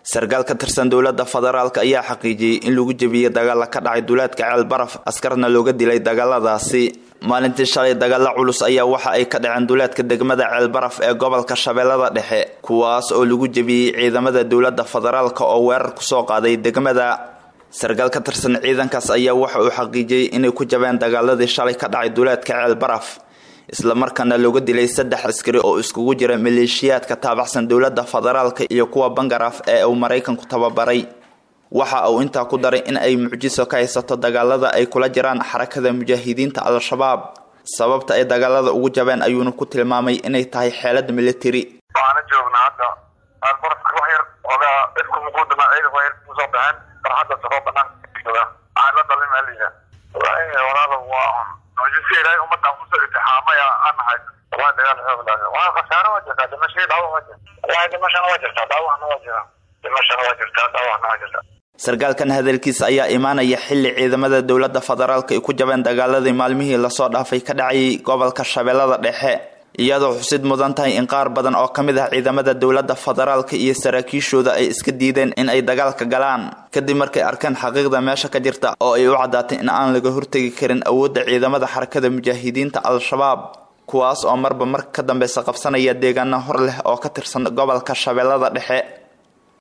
sarkaal ka tirsan dowladda federaalk ayaa xaqiijiyey in lagu jebiyey dagaalla ka dhacay duleedka ceel baraf askarna looga dilay dagaaladaasi maalintii shalay dagaalla culus ayaa waxa ay ka dhaceen duleedka degmada ceel baraf ee gobolka shabeellada dhexe kuwaas oo lagu jebiyey ciidamada dowladda federaalk oo weerar kusoo qaaday degmada sarkaal ka tirsan ciidankaas ayaa waxa uu xaqiijiyey inay ku jabeen dagaaladii shalay ka dhacay duleedka ceel baraf islamarkaana looga dilay saddex askari oo iskugu jira maleeshiyaadka taabacsan dowladda federaalka iyo kuwa bangaraf ee uu maraykanku tababaray waxa uu intaa ku daray in ay mucjiso ka haysato dagaalada ay kula jiraan xarakada mujaahidiinta al-shabaab sababta ay dagaalada ugu jabeen ayuuna ku tilmaamay inay tahay xeelad militari waxaana joognaa hadda albarafka wax yar ogaa ifku mukuudama ciidanku yar kusoo baxeen farxadda safoo banaan waxaan la dalin aliga walaalo waa mucjiso ilaahay ummadan kusoo itixaamaya aan nahay waa dagaal xoog laaga waa khasaaro waa jirtaa dhimashadii dhaawac waa jirta waa dhimashana waa jirtaa dhaawacna waa jira dhimashana waa jirtaa dhaawacna waa jirta sarkaalkan hadalkiisa ayaa imaanaya xilli ciidamada dowladda federaalk ay ku jabeen dagaaladii maalmihii lasoo dhaafay ka dhacayay gobolka shabeellada dhexe iyadoo xusid mudan tahay in qaar badan oo ka mid ah ciidamada dowladda federaalka iyo saraakiishooda ay iska diideen in ay dagaalka galaan kadib markay arkeen xaqiiqda meesha ka jirta oo ay u caddaatay in aan laga hortegi karin awoodda ciidamada xarakada mujaahidiinta al-shabaab kuwaas oo marba marka ka dambeysa qabsanaya deegaano hor leh oo ka tirsan gobolka shabeellada dhexe